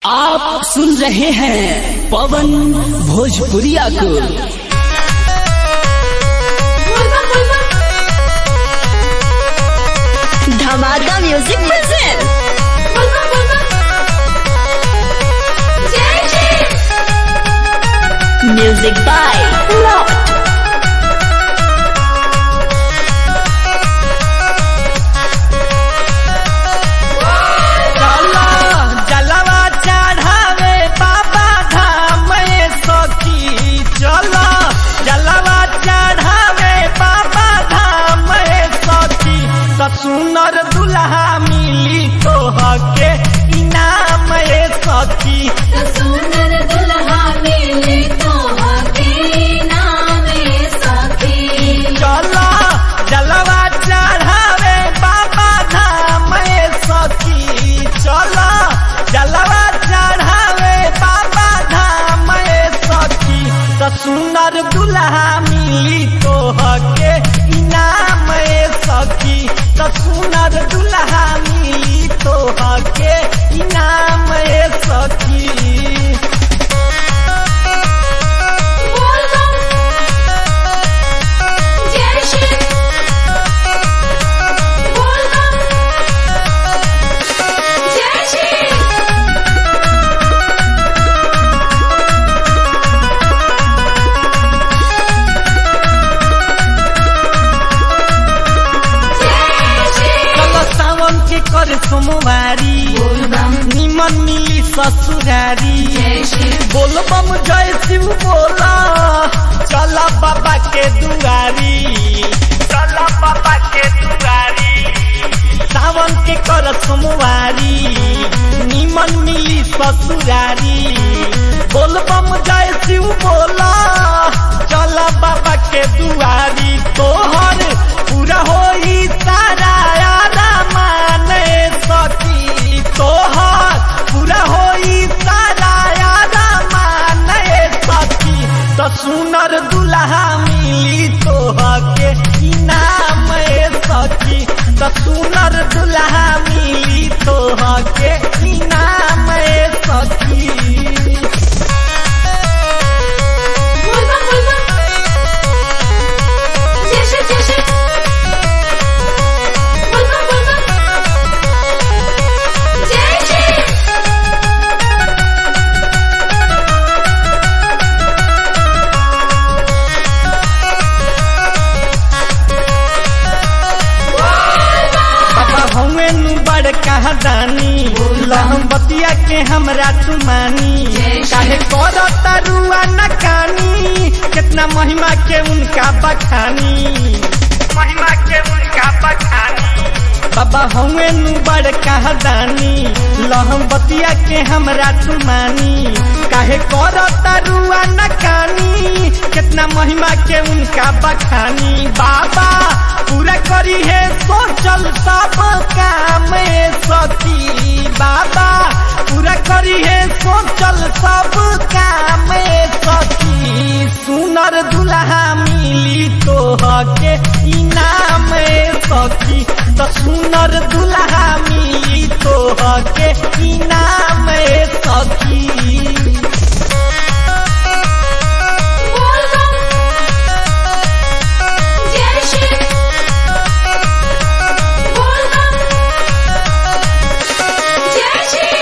आप सुन रहे हैं पवन भोजपुरिया को धमाका म्यूजिक प्रेजेंट म्यूजिक बाय लॉट चलो जलवा चढ़ावे बाबा धाम में सखी चलो जलवा चढ़ावे बाबा धाम में सखी त सुनर दुल्हा मिली तो हके इनाम ए सखी सुंदर दुल्हा मिले तो हके नाम सखी चलो जलवा चढ़ावे बाबा धाम में सखी चलो जलवा चढ़ावे बाबा धाम में सखी त सुंदर दुल्हा मिली तो हके इनाम ए सखी त सुंदर दुल्हा मिली तो हके इनाम ए सखी बोल बम जय श्री बोल बम जय श्री जय श्री चलो सावन के कर सोमवारी बोल बम निमन मिली ससुरारी जय श्री बोल बम जय शिव बोला चला बाबा के दुआरी चला बाबा के दुआरी सावन के कर सोमवारी निमन मिली ससुरारी बोल बम जय शिव बोला चला बाबा के दुआरी तोहर पूरा होई सारा यारा माने सखी तोहर पूरा होई सारा यारा माने सखी तो सुनर दुल्हा मिली तोहके इनाम ए सखी तो सुनर दुल्हा मिली तोहके इनाम ए सखी बोल बम बोल बम जय श्री जय श्री बोल बम बोल बम जय श्री बाबा हमें नु बड़ कहा दानी लहम बतिया के हमरा तुमानी काहे कर तरुआ न कानी कितना महिमा के उनका बखानी महिमा के उनका बखानी बाबा हमें नु बड़ कहा दानी लहम बतिया के हमरा तुमानी काहे कर तरुआ न कानी कितना महिमा के उनका बखानी बाबा पूरा करी है सोचल सब काम ए सखी बाबा पूरा करी है सोचल सब काम ए सखी सुनर दुल्हा मिली तो हके इनाम ए सखी तो सुनर दुल्हा मिली तो हके इनाम ए सखी बोल बम जय श्री बोल बम जय श्री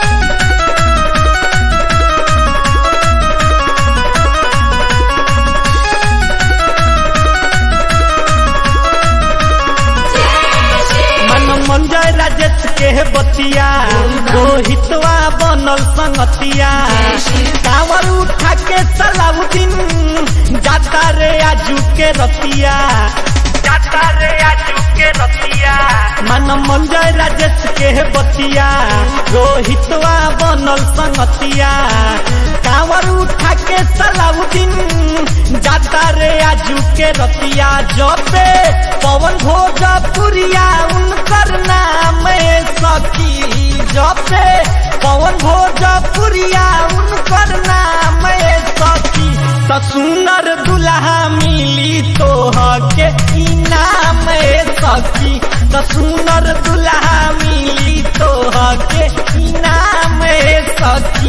जय श्री मन मंजय राजेश के बतिया रोहितवा बनल संगतिया कांवर उठा के सलाउद्दीन जाता रे आजू के रतिया जाता रे आजू के रतिया मन मंजय राजेश के बतिया रोहितवा बनल संगतिया कांवर उठा के सलाउद्दीन जाता रे आजू के रतिया जपे पवन भोजपुरिया उनकर नाम ए सखी जपे पवन भोजपुरिया उनकर नाम ए सखी त सुनर दुल्हा मिली तो हके इनाम ए सखी तो सुनर दुल्हा मिली तो के इनाम सखी